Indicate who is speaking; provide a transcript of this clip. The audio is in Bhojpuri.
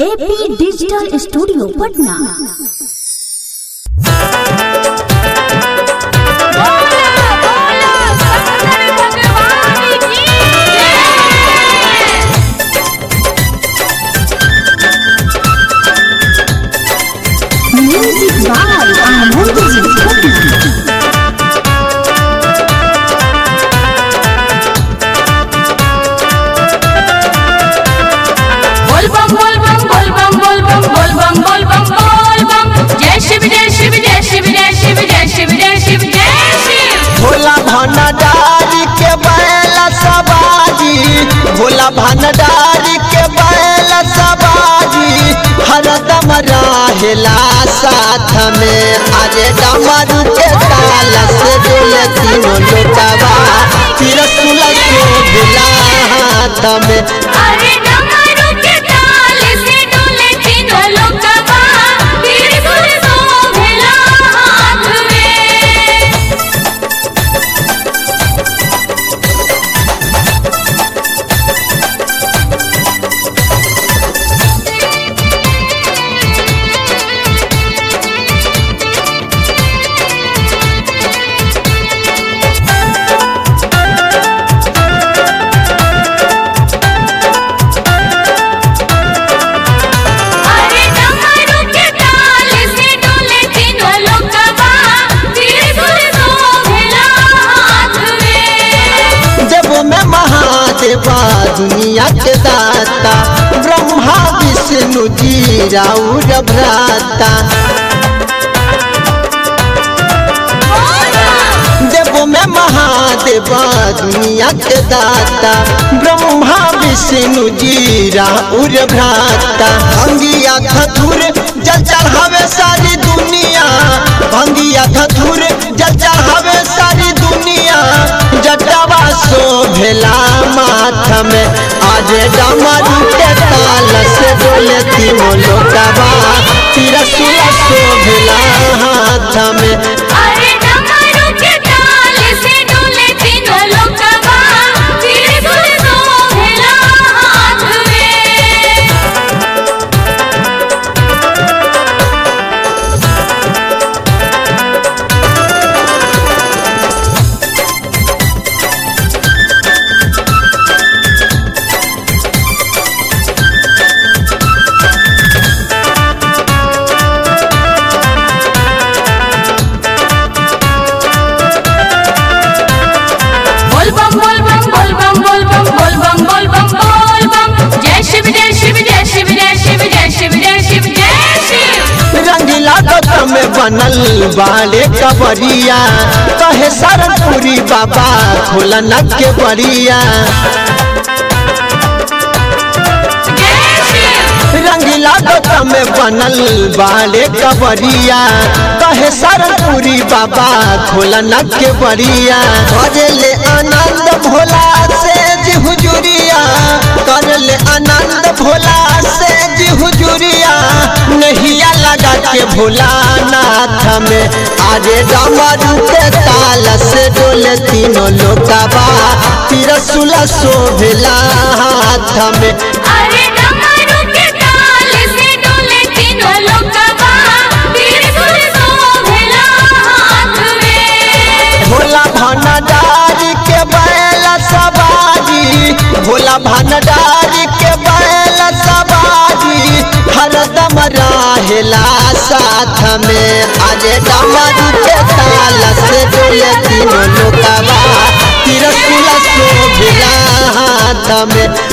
Speaker 1: AP digital studio Patna music by Anand ji Patna
Speaker 2: बोल बम बोल बम बोल बम बोल बम बोल बम बोल बम बोल बम जय शिव जय शिव जय शिव जय शिव जय शिव जय शिव जय शिव
Speaker 3: भोला भंडारी के बैल सवारी भोला भंडारी के बैल सवारी हरदम रहेला साथ में अरे डमरू के ताल से डोले तीनों लोटवा तिरसुल शोभिला हाथ में
Speaker 2: अरे डमरू के ताल से डोले तीनों लोकवा तीर सुर शोभिला हाथ में अरे डमरू के ताल से डोले तीनों लोकवा तीर सुर शोभिला हाथ में
Speaker 3: देवो में महादेवा दुनिया के दाता ब्रह्मा विष्णु जी राउर भ्राता देवो में महादेवा दुनिया के दाता ब्रह्मा विष्णु जी राउर भ्राता भंगिया धतुर जल चढ़ावे सारी दुनिया भंगिया धतुर जल चढ़ावे सारी दुनिया जटावा शोभेला माथ में आज डमरू के ताल से डोले तीनों लोटवा तिरसुल शोभेला हाथ में
Speaker 2: अरे डमरू के ताल से डोले तीनों लोकवा तीर सुर शोभिला हाथ में बोल बम बोल बम बोल बम बोल बम बोल बम बोल बम बोल बम जय शिव जय शिव जय शिव जय शिव जय शिव जय शिव जय शिव
Speaker 3: रंगीला गौतम में बनल बाले कबरिया कहे सरनपुरी बाबा खोलन के बरिया
Speaker 2: जय शिव
Speaker 3: रंगीला गौतम में बनल बाले कबरिया कहे सरनपुरी बाबा खोलन के बरिया भजले आनंद भोला से जी हुजूरिया करले आनंद भोला से जी हुजूरिया नहिया लगा के भोला नाथ में आजे डमरू के ताल से डोले तीनों लोकवा तिरसुल शोभिला हाथ में
Speaker 2: अरे डमरू के ताल से डोले तीनों लोकवा तीर सुर शोभिला हाथ में
Speaker 3: भोला भंडारी के बैल सवारी भोला भंडारी के बैल सवारी हरदम रहेला साथ में अरे डमरू के ताल से डोले तीनों लोकवा तिरसुल शोभिला हाथ में